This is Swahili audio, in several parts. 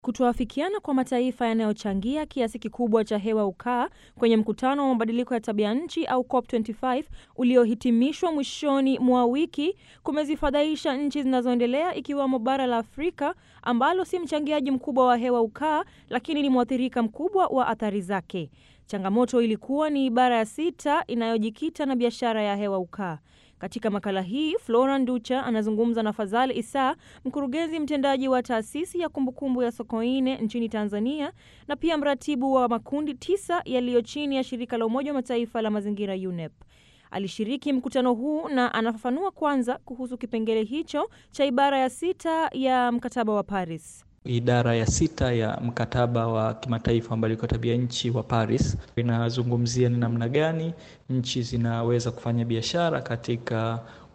Kutoafikiana kwa mataifa yanayochangia kiasi kikubwa cha hewa ukaa kwenye mkutano wa mabadiliko ya tabia nchi au COP25 uliohitimishwa mwishoni mwa wiki kumezifadhaisha nchi zinazoendelea ikiwemo bara la Afrika ambalo si mchangiaji mkubwa wa hewa ukaa lakini ni mwathirika mkubwa wa athari zake. Changamoto ilikuwa ni bara ya sita inayojikita na biashara ya hewa ukaa. Katika makala hii Flora Nducha anazungumza na Fadhali Issa, mkurugenzi mtendaji wa taasisi ya kumbukumbu ya Sokoine nchini Tanzania na pia mratibu wa makundi tisa yaliyo chini ya shirika la Umoja wa Mataifa la mazingira UNEP. Alishiriki mkutano huu na anafafanua kwanza kuhusu kipengele hicho cha ibara ya sita ya mkataba wa Paris. Idara ya sita ya mkataba wa kimataifa wa mabadiliko ya tabia nchi wa Paris inazungumzia ni namna gani nchi zinaweza kufanya biashara katika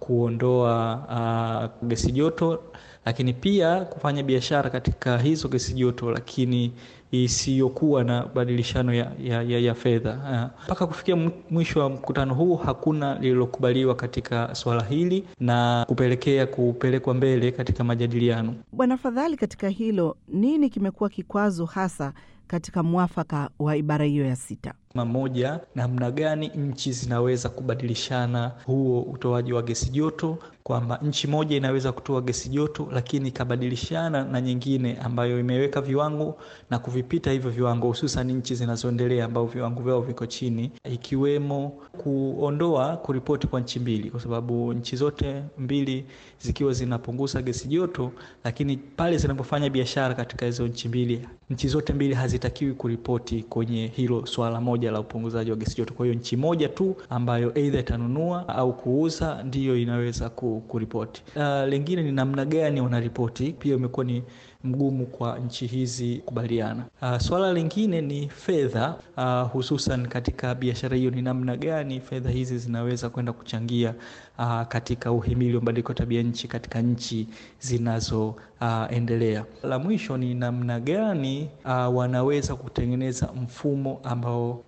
kuondoa uh, gesi joto, lakini pia kufanya biashara katika hizo gesi joto, lakini isiyokuwa na badilishano ya, ya, ya, ya fedha mpaka uh, kufikia mwisho wa mkutano huu hakuna lililokubaliwa katika swala hili na kupelekea kupelekwa mbele katika majadiliano. Bwana Fadhali, katika hilo nini kimekuwa kikwazo hasa katika mwafaka wa ibara hiyo ya sita? Moja, namna gani nchi zinaweza kubadilishana huo utoaji wa gesi joto, kwamba nchi moja inaweza kutoa gesi joto lakini ikabadilishana na nyingine ambayo imeweka viwango na kuvipita hivyo viwango, hususan nchi zinazoendelea ambao viwango vyao viko chini, ikiwemo kuondoa kuripoti kwa nchi mbili, kwa sababu nchi zote mbili zikiwa zinapunguza gesi joto, lakini pale zinapofanya biashara katika hizo nchi mbili, nchi zote mbili hazitakiwi kuripoti kwenye hilo swala moja la upunguzaji wa gesi joto. Kwa hiyo nchi moja tu ambayo aidha itanunua au kuuza ndiyo inaweza kuripoti. Uh, lingine ni namna gani wanaripoti, pia imekuwa ni mgumu kwa nchi hizi kubaliana. Uh, swala lingine ni fedha, uh, hususan katika biashara hiyo, ni namna gani fedha hizi zinaweza kwenda kuchangia uh, katika uhimili wa mabadiliko ya tabia nchi katika nchi zinazoendelea. Uh, la mwisho ni namna gani uh, wanaweza kutengeneza mfumo ambao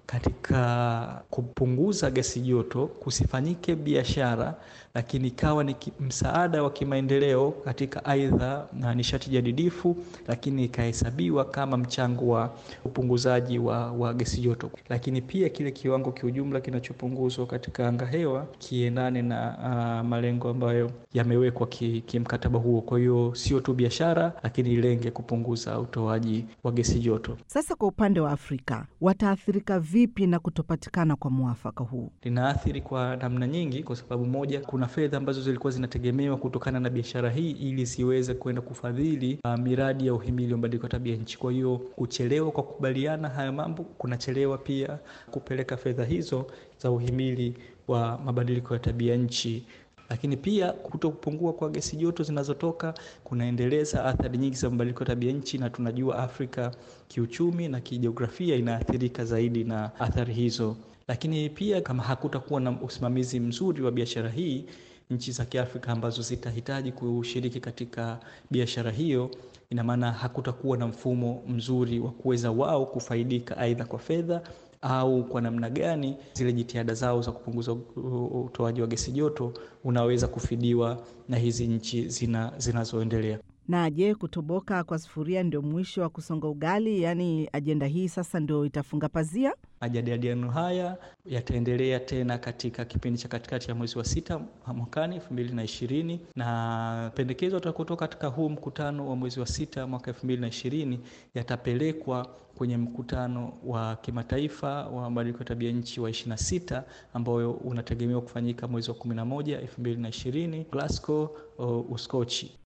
katika kupunguza gesi joto kusifanyike biashara, lakini ikawa ni msaada wa kimaendeleo katika aidha na nishati jadidifu, lakini ikahesabiwa kama mchango wa upunguzaji wa, wa gesi joto, lakini pia kile kiwango kiujumla kinachopunguzwa katika anga hewa kiendane na uh, malengo ambayo yamewekwa kimkataba ki huo. Kwa hiyo sio tu biashara, lakini ilenge kupunguza utoaji wa gesi joto. Sasa kwa upande wa Afrika wataathirika vipi na kutopatikana kwa mwafaka huu? Linaathiri kwa namna nyingi, kwa sababu moja, kuna fedha ambazo zilikuwa zinategemewa kutokana na biashara hii ili ziweze kwenda kufadhili uh, miradi ya uhimili wa mabadiliko ya tabia nchi. Kwa hiyo kuchelewa kwa kukubaliana haya mambo kunachelewa pia kupeleka fedha hizo za uhimili wa mabadiliko ya tabia nchi lakini pia kuto kupungua kwa gesi joto zinazotoka kunaendeleza athari nyingi za mabadiliko ya tabia nchi, na tunajua Afrika kiuchumi na kijiografia inaathirika zaidi na athari hizo. Lakini pia kama hakutakuwa na usimamizi mzuri wa biashara hii, nchi za Kiafrika ambazo zitahitaji kushiriki katika biashara hiyo, ina maana hakutakuwa na mfumo mzuri wa kuweza wao kufaidika aidha kwa fedha au kwa namna gani zile jitihada zao za kupunguza utoaji wa gesi joto unaweza kufidiwa na hizi nchi zina zinazoendelea. Na je, kutoboka kwa sufuria ndio mwisho wa kusonga ugali? Yaani ajenda hii sasa ndio itafunga pazia? Majadiliano haya yataendelea tena katika kipindi cha katikati ya mwezi wa sita mwakani elfu mbili na ishirini na pendekezo yatakayotoka katika huu mkutano wa mwezi wa sita mwaka elfu mbili na ishirini yatapelekwa kwenye mkutano wa kimataifa wa mabadiliko ya tabia nchi wa ishirini na sita ambayo unategemewa kufanyika mwezi wa kumi na moja elfu mbili na ishirini Glasgow, Uskochi.